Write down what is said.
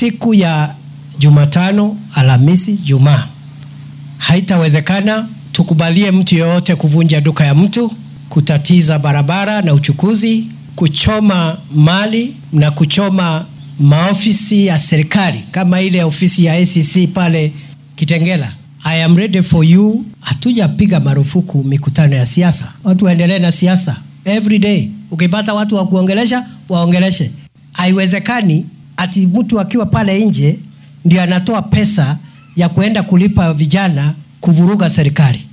siku ya Jumatano, Alhamisi, Jumaa haitawezekana tukubalie mtu yeyote kuvunja duka ya mtu, kutatiza barabara na uchukuzi, kuchoma mali na kuchoma maofisi ya serikali kama ile ofisi ya ACC pale Kitengela. I am ready for you. Hatujapiga marufuku mikutano ya siasa, watu waendelee na siasa every day. Ukipata watu wa kuongelesha waongeleshe. Haiwezekani ati mtu akiwa pale nje ndio anatoa pesa ya kuenda kulipa vijana kuvuruga serikali.